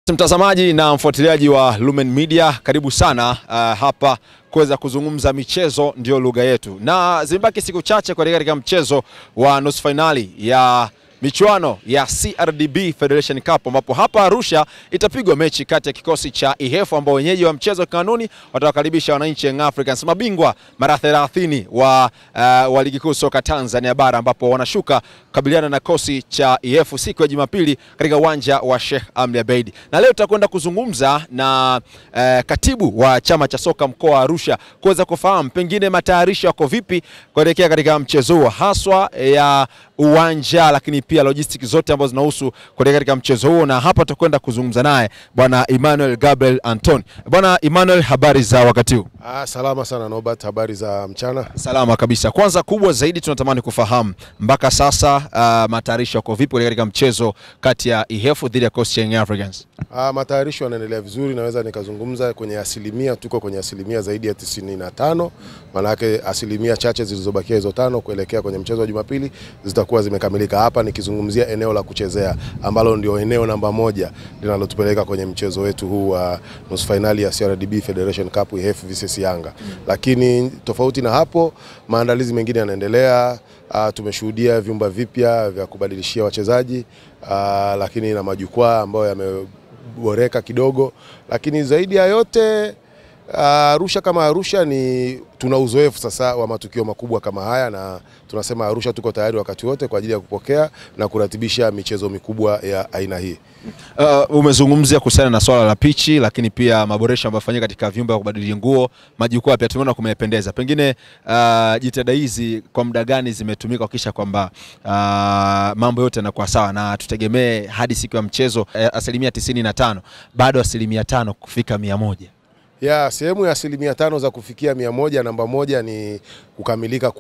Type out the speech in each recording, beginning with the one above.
Mtazamaji na mfuatiliaji wa Lumen Media, karibu sana uh, hapa kuweza kuzungumza michezo, ndio lugha yetu, na zimebaki siku chache kuelekea katika mchezo wa nusu fainali ya michuano ya CRDB Federation Cup ambapo hapa Arusha itapigwa mechi kati ya kikosi cha Ihefu ambao wenyeji wa mchezo kanuni watawakaribisha wananchi Young Africans, mabingwa mara 30 wa, uh, wa ligi kuu soka Tanzania bara ambapo wanashuka kukabiliana na kosi cha Ihefu siku ya Jumapili katika uwanja wa Sheikh Amri Abeid. Na leo tutakwenda kuzungumza na uh, katibu wa chama cha soka mkoa wa Arusha kuweza kufahamu pengine matayarisho yako vipi kuelekea katika mchezo huo haswa ya uwanja lakini pia logistics zote ambazo zinahusu kuelekea katika mchezo huo, na hapa tutakwenda kuzungumza naye bwana Emmanuel Gabriel Anton. Bwana Emmanuel, habari za wakati huu? Ah, salama sana Norbert, habari za mchana. Salama kabisa. Kwanza kubwa zaidi tunatamani kufahamu mpaka sasa, uh, matayarisho yako vipi kuelekea katika mchezo kati ya Ihefu dhidi ya Coast Young Africans? Ah, matayarisho yanaendelea vizuri, naweza nikazungumza kwenye asilimia, tuko kwenye asilimia zaidi ya tisini na tano, maanake asilimia chache zilizobakia hizo tano kuelekea kwenye mchezo wa Jumapili zitakuwa zimekamilika. Hapa nikizungumzia eneo la kuchezea ambalo ndio eneo namba moja linalotupeleka kwenye mchezo wetu huu wa nusu fainali ya CRDB Federation Cup Ihefu vs Yanga. Lakini tofauti na hapo, maandalizi mengine yanaendelea. Uh, tumeshuhudia vyumba vipya vya kubadilishia wachezaji uh, lakini na majukwaa ambayo yameboreka kidogo, lakini zaidi ya yote Arusha uh, kama Arusha ni tuna uzoefu sasa wa matukio makubwa kama haya, na tunasema Arusha tuko tayari wakati wote kwa ajili ya kupokea na kuratibisha michezo mikubwa ya aina hii. Uh, umezungumzia kuhusiana na swala la pichi, lakini pia maboresho ambayo yafanyika katika vyumba vya kubadili nguo, majukwaa pia tumeona kumependeza. Pengine uh, jitihada hizi kwa muda gani zimetumika kuhakikisha kwamba uh, mambo yote yanakuwa sawa, na tutegemee hadi siku ya mchezo uh, asilimia tisini na tano bado asilimia tano kufika mia moja ya sehemu ya asilimia tano za kufikia mia moja. Namba moja ni kukamilika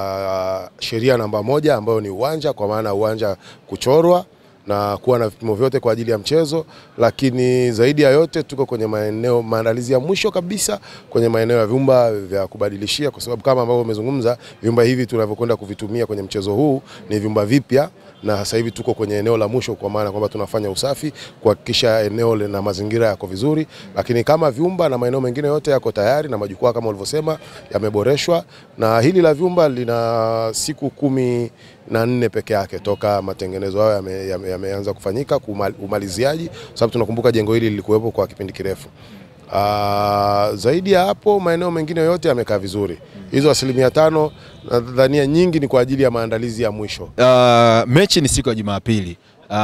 kwa sheria namba moja ambayo ni uwanja, kwa maana uwanja kuchorwa na kuwa na vipimo vyote kwa ajili ya mchezo, lakini zaidi ya yote tuko kwenye maeneo maandalizi ya mwisho kabisa kwenye maeneo ya vyumba vya kubadilishia, kwa sababu kama ambavyo umezungumza, vyumba hivi tunavyokwenda kuvitumia kwenye mchezo huu ni vyumba vipya na sasa hivi tuko kwenye eneo la mwisho, kwa maana kwamba tunafanya usafi kuhakikisha eneo na mazingira yako vizuri, lakini kama vyumba na maeneo mengine yote yako tayari na majukwaa kama ulivyosema yameboreshwa, na hili la vyumba lina siku kumi na nne peke yake toka matengenezo hayo yameanza yame, yame kufanyika umaliziaji, sababu tunakumbuka jengo hili lilikuwepo kwa kipindi kirefu. Uh, zaidi ya hapo maeneo mengine yote yamekaa vizuri. Hizo asilimia tano nadhania nyingi ni kwa ajili ya maandalizi ya mwisho. Uh, mechi ni siku ya Jumapili. Uh,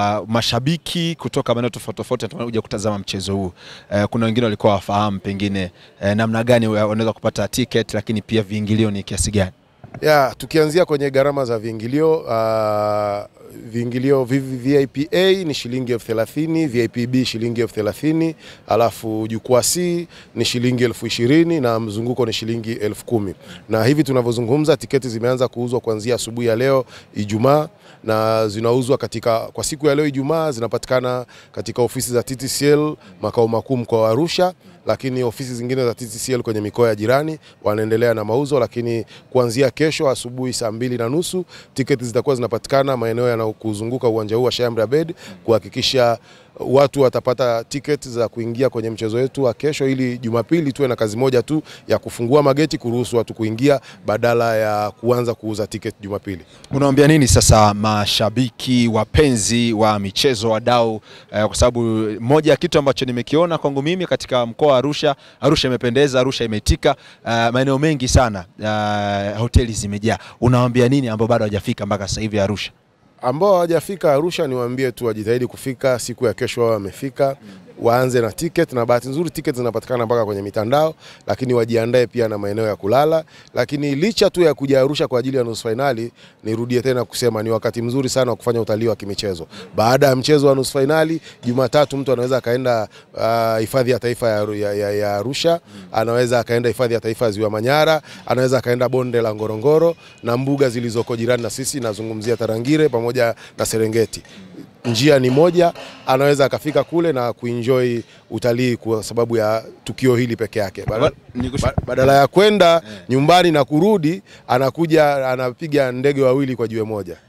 mashabiki kutoka maeneo tofauti tofauti wanakuja kutazama mchezo huu. Uh, kuna wengine walikuwa wafahamu pengine uh, namna gani wanaweza kupata ticket, lakini pia viingilio ni kiasi gani? Ya, tukianzia kwenye gharama za viingilio uh, viingilio VIP A ni shilingi elfu thelathini, VIP B shilingi elfu thelathini, alafu jukwaa C ni shilingi elfu ishirini na mzunguko ni shilingi elfu kumi. Na hivi tunavyozungumza tiketi zimeanza kuuzwa kuanzia asubuhi ya leo Ijumaa na zinauzwa katika kwa siku ya leo Ijumaa zinapatikana katika ofisi za TTCL makao makuu mkoa wa Arusha, lakini ofisi zingine za TTCL kwenye mikoa ya jirani wanaendelea na mauzo, lakini kuanzia kesho asubuhi saa mbili na nusu tiketi zitakuwa zinapatikana maeneo yanayokuzunguka uwanja huu wa Sheikh Amri Abeid kuhakikisha watu watapata tiketi za kuingia kwenye mchezo wetu wa kesho, ili Jumapili tuwe na kazi moja tu ya kufungua mageti kuruhusu watu kuingia badala ya kuanza kuuza tiketi Jumapili. Unawaambia nini sasa mashabiki wapenzi wa michezo wadau, eh, kwa sababu moja ya kitu ambacho nimekiona kwangu mimi katika mkoa wa Arusha, Arusha imependeza, Arusha imetika, eh, maeneo mengi sana eh, hoteli zimejaa. Unawaambia nini ambao bado hawajafika mpaka sasa hivi Arusha? ambao hawajafika Arusha niwaambie tu wajitahidi kufika siku ya kesho, wao wamefika waanze na ticket, na bahati nzuri ticket zinapatikana mpaka kwenye mitandao, lakini wajiandae pia na maeneo ya kulala. Lakini licha tu ya kuja Arusha kwa ajili ya nusu fainali, nirudie tena kusema ni wakati mzuri sana wa kufanya utalii wa kimichezo. Baada ya mchezo wa nusu fainali, Jumatatu mtu anaweza akaenda hifadhi uh, ya taifa ya, ya, ya, ya Arusha, anaweza akaenda hifadhi ya taifa ya Ziwa Manyara, anaweza akaenda bonde la Ngorongoro na mbuga zilizoko jirani na sisi, nazungumzia Tarangire pamoja na Serengeti njia ni moja, anaweza akafika kule na kuenjoy utalii kwa sababu ya tukio hili peke yake, badala, badala ya kwenda nyumbani na kurudi, anakuja anapiga ndege wawili kwa jiwe moja.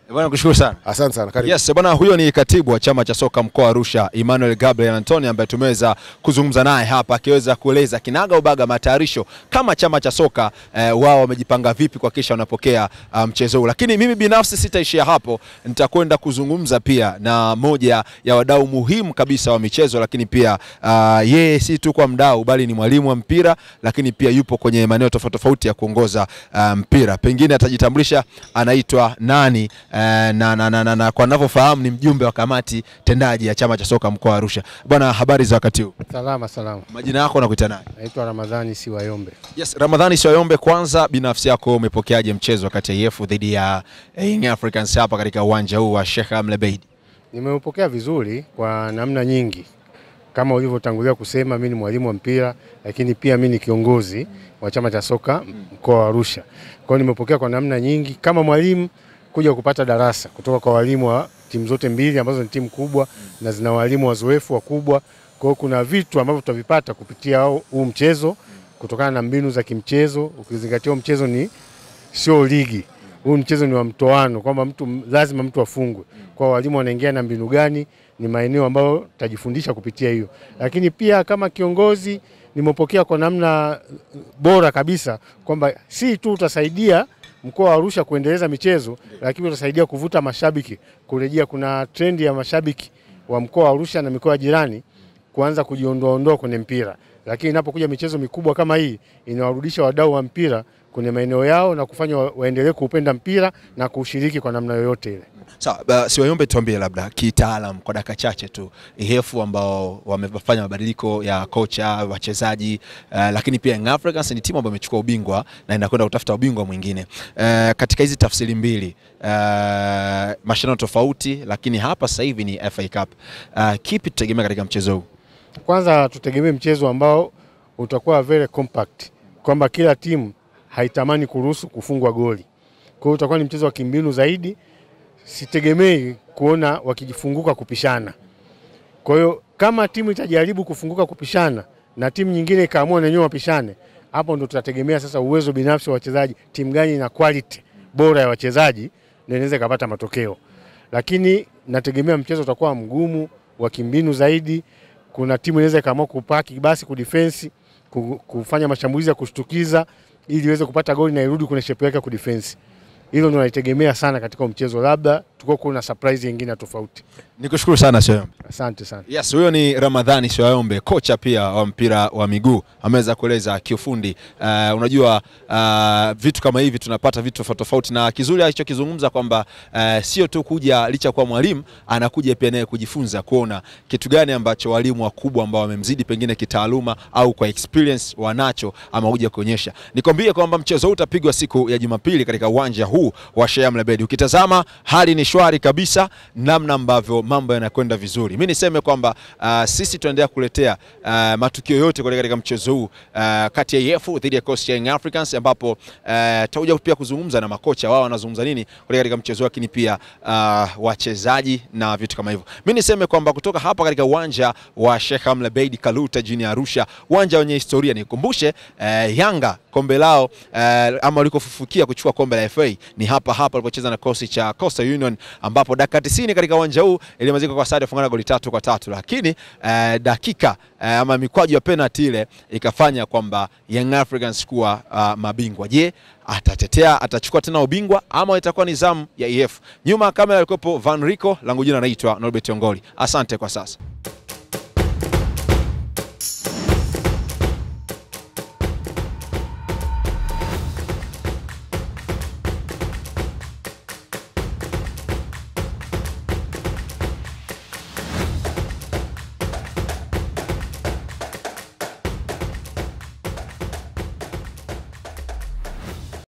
Bwana kushukuru sana. Asante sana, karibu. Yes, bwana huyo ni katibu wa chama cha soka mkoa wa Arusha Emmanuel Gabriel Antoni ambaye tumeweza kuzungumza naye hapa akiweza kueleza kinaga ubaga matayarisho kama chama cha soka eh, wao wamejipanga vipi kuhakikisha wanapokea uh, mchezo huu. Lakini mimi binafsi sitaishia hapo, nitakwenda kuzungumza pia na moja ya wadau muhimu kabisa wa michezo, lakini pia uh, yeye si tu kwa mdau bali ni mwalimu wa mpira, lakini pia yupo kwenye maeneo tofauti tofauti ya kuongoza uh, mpira. Pengine atajitambulisha anaitwa nani uh, na, na, na, na, na kwa ninavyofahamu ni mjumbe wa kamati tendaji ya chama cha soka mkoa wa Arusha. Bwana, habari za wakati huu? Salama salama, Majina yako nakuita nani? naitwa Ramadhani Siwayombe. Yes, Ramadhani Siwayombe, kwanza binafsi yako umepokeaje mchezo kati ya EF dhidi ya eh, Young Africans hapa katika uwanja huu wa Sheikh Amri Abeid? Nimeupokea vizuri kwa namna nyingi, kama ulivyotangulia kusema, mimi ni mwalimu wa mpira, lakini pia mimi ni kiongozi wa chama cha soka mkoa wa Arusha. Kwa hiyo nimepokea kwa namna nyingi kama mwalimu, kuja kupata darasa kutoka kwa walimu wa timu zote mbili ambazo ni timu kubwa na zina walimu wazoefu wakubwa. Kwa hiyo kuna vitu ambavyo tutavipata kupitia huu mchezo kutokana na mbinu za kimchezo, ukizingatia huu mchezo ni sio ligi huu mchezo ni wa mtoano, kwamba mtu lazima mtu afungwe. Kwa walimu wanaingia na mbinu gani, ni maeneo ambayo tutajifundisha kupitia hiyo. Lakini pia kama kiongozi nimepokea kwa namna bora kabisa kwamba si tu utasaidia mkoa wa Arusha kuendeleza michezo, lakini utasaidia kuvuta mashabiki kurejea. Kuna trendi ya mashabiki wa mkoa wa Arusha na mikoa jirani kuanza kujiondoa ondoa kwenye mpira, lakini inapokuja michezo mikubwa kama hii inawarudisha wadau wa mpira kwenye maeneo yao na kufanya wa- waendelee kuupenda mpira na kuushiriki kwa namna yoyote ile. Sawa, uh, Siwayombe, tuambie labda kitaalam kwa dakika chache tu EF ambao wamefanya mabadiliko ya kocha, wachezaji uh, lakini pia Young Africans ni timu ambayo imechukua ubingwa na inakwenda kutafuta ubingwa mwingine. Uh, katika hizi tafsiri mbili uh, mashindano tofauti, lakini hapa sasa hivi ni FA Cup. Uh, kipi tutegemea katika mchezo huu? Kwanza tutegemee mchezo ambao utakuwa very compact, kwamba kila timu haitamani kuruhusu kufungwa goli. Kwa hiyo utakuwa ni mchezo wa kimbinu zaidi. Sitegemei kuona wakijifunguka kupishana. Kwa hiyo kama timu itajaribu kufunguka kupishana na timu nyingine ikaamua na wenyewe wapishane, hapo ndo tutategemea sasa uwezo binafsi wa wachezaji, timu gani ina quality bora ya wachezaji ndio inaweza ikapata matokeo. Lakini nategemea mchezo utakuwa mgumu wa kimbinu zaidi. Kuna timu inaweza ikaamua kupaki basi kudefensi, ku- kufanya mashambulizi ya kushtukiza ili iweze kupata goli na irudi kwenye shepu yake ya kudefensi. Hilo ndo naitegemea sana katika huu mchezo, labda tuko kuna surprise nyingine tofauti. Nikushukuru sana Siwayombe. Asante sana. Yes, huyo ni Ramadhani Siwayombe, kocha pia wa mpira wa miguu, ameweza kueleza kiufundi. Uh, unajua uh, vitu kama hivi tunapata vitu tofauti tofauti, na kizuri alichokizungumza kwamba uh, sio tu kuja licha kwa mwalimu, anakuja pia naye kujifunza kuona kitu gani ambacho walimu wakubwa ambao wamemzidi pengine kitaaluma au kwa experience wanacho ama kuja kuonyesha. Nikwambie kwamba mchezo huu utapigwa siku ya Jumapili katika uwanja huu wa Sheikh Amri Abeid. Ukitazama hali ni shwari kabisa, namna ambavyo mambo yanakwenda vizuri. Mimi niseme kwamba uh, sisi tunaendelea kuletea uh, matukio yote kuelekea katika mchezo huu uh, kati ya EF dhidi ya Coast Young Africans, ambapo uh, tutakuja pia kuzungumza na makocha wao wanazungumza nini kuelekea katika mchezo huu, lakini pia uh, wachezaji na vitu kama hivyo. Mimi niseme kwamba kutoka hapa katika uwanja wa Sheikh Amri Abeid Kaluta jijini Arusha, uwanja wenye historia, nikumbushe uh, Yanga kombe lao uh, ama walikofufukia kuchukua kombe la FA ni hapa hapa walipocheza na kosi cha Coastal Union, ambapo dakika 90 katika uwanja huu ilimalizika kwa sare fungana goli tatu kwa tatu, lakini uh, dakika uh, ama mikwaju ya penalty ile ikafanya kwamba Young Africans kuwa uh, mabingwa. Je, atatetea atachukua tena ubingwa ama itakuwa ni zamu ya EF? Nyuma ya kamera alikuwepo Van Rico, langu jina naitwa Norbert Ongoli. Asante kwa sasa.